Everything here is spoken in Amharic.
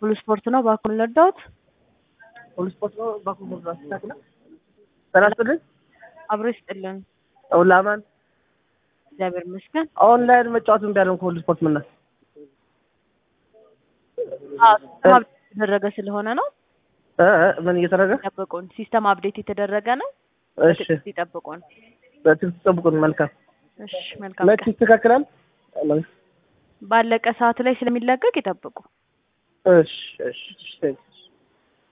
ሁሉ ስፖርት ነው። እባክዎን ልርዳዎት? ሁሉ ስፖርት ነው። እባክዎን ልርዳዎት? ተክለ ጤና ይስጥልኝ። አብሮ ይስጥልን። ሁላማን እግዚአብሔር ይመስገን። ኦንላይን መጫወት እምቢ አለን ከሁሉ ስፖርት ምና አዎ ሲስተም አፕዴት የተደረገ ስለሆነ ነው። እ እ ምን እየተደረገ ይጠብቁን። ሲስተም አፕዴት የተደረገ ነው። እሺ በትዕግስት ይጠብቁን። በትዕግስት ጠብቁን። መልካም እሺ መልካም መች ቀን። ይስተካከላል? ባለቀ ሰዓት ላይ ስለሚለቀቅ ይጠብቁ። እሺ እሺ እሺ